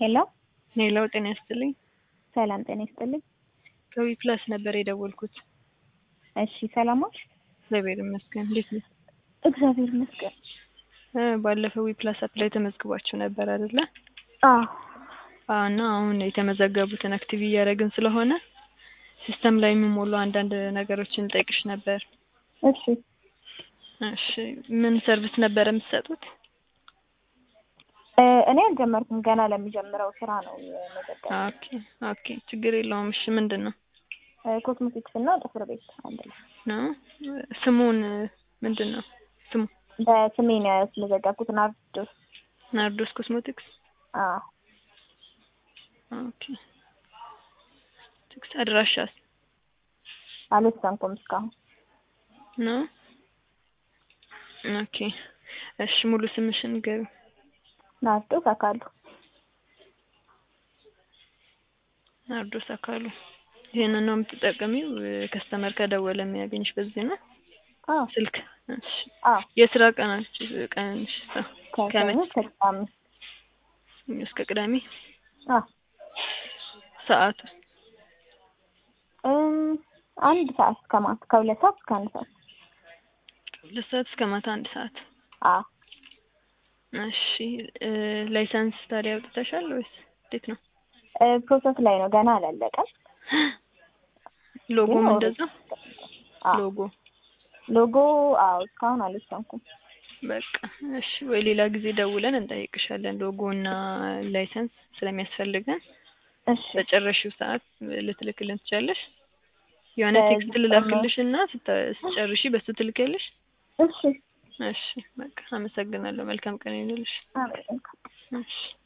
ሄሎ ሌላው ጤና ይስጥልኝ። ሰላም ጤና ይስጥልኝ። ከዊ ፕላስ ነበር የደወልኩት። እሺ ሰላሞች? እግዚአብሔር ይመስገን። እንዴት ነው? እግዚአብሔር ይመስገን። እ ባለፈው ዊ ፕላስ አፕ ላይ ተመዝግባችሁ ነበር አይደለ? አዎ አዎ። እና አሁን የተመዘገቡትን አክቲቭ እያደረግን ስለሆነ ሲስተም ላይ የሚሞሉ አንዳንድ ነገሮችን ጠይቅሽ ነበር። እሺ እሺ ምን ሰርቪስ ነበር የምትሰጡት? እ እኔ አልጀመርኩም ገና ለሚጀምረው ስራ ነው የመዘገብ ኦኬ ኦኬ፣ ችግር የለውም። እሺ ምንድን ነው ኮስሞቲክስ እና ጥፍር ቤት አንድ ላይ ነው? ስሙን ምንድን ነው ስሙ? በስሜ ነው ያስመዘገብኩት ናርዶስ። ናርዶስ ኮስሞቲክስ። አዎ ኦኬ። ትክስ አድራሻስ አልወሰንኩም እስካሁን። ነው? ኦኬ። እሺ ሙሉ ስምሽን ንገሪኝ። ናርዶስ አካሉ። ናርዶስ አካሉ። ይሄንን ነው የምትጠቀሚው? ከስተመር ከደወለ የሚያገኝሽ በዚህ ነው አዎ ስልክ? እሺ አዎ የስራ ቀናች ቀንሽ ከሰኞ ከመቼ እስከ ቅዳሜ። እስከ ቅዳሜ? አዎ ሰዓቱ እም አንድ ሰዓት እስከ ማታ ከሁለት ሰዓት እስከ አንድ ሰዓት። ሁለት ሰዓት እስከ ማታ አንድ ሰዓት። አዎ እሺ እ ላይሰንስ ታዲያ አውጥተሻል ወይስ እንዴት ነው? እ ፕሮሰስ ላይ ነው ገና አላለቀም። ሎጎም ግን እንደዛ አዎ ሎጎ ሎጎ አዎ እስካሁን አልወሰንኩም። በቃ እሺ፣ ወይ ሌላ ጊዜ ደውለን እንጠይቅሻለን። ሎጎ እና ላይሰንስ ስለሚያስፈልገን እሺ በጨረሽው ሰዓት ልትልክልን ትችያለሽ። የሆነ በዚህ ቴክስት ልላክልሽ እና ስተ- ስትጨርሺ በሱ ትልክልሽ። እሺ እሺ በቃ አመሰግናለሁ። መልካም ቀን ይሁንልሽ። አመሰግናለሁ። እሺ